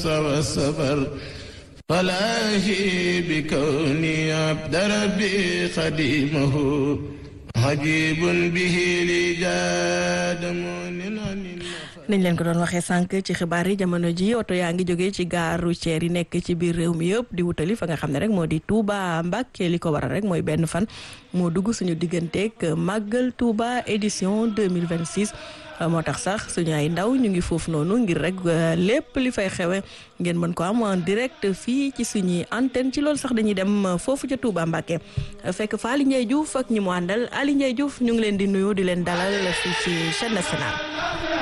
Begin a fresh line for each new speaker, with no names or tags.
والصبر فلاهي بكوني عبد ربي خديمه عجيب به لي جاد مؤمن عن
niñ leen ko doon waxee sànq ci xibaar yi jamono ji oto yaa ngi jógee ci gare routière yi nekk ci biir réew mi yëpp di wutali fa nga xam ne rek moo di Touba Mbacké li ko waral rek mooy benn fan moo dugg suñu digganteeg màggal Touba édition 2026 moo tax sax suñu ay ndaw ñu ngi foofu noonu ngir rek lépp li fay xewe ngeen mën ko am en direct fii ci suñuy antenne ci loolu sax dañuy dem foofu ca Touba Mbacké fekk fa Ali Ndiaye Diouf ak ñi mu àndal Ali Ndiaye Diouf ñu ngi leen di nuyu di leen dalal fii ci chaîne nationale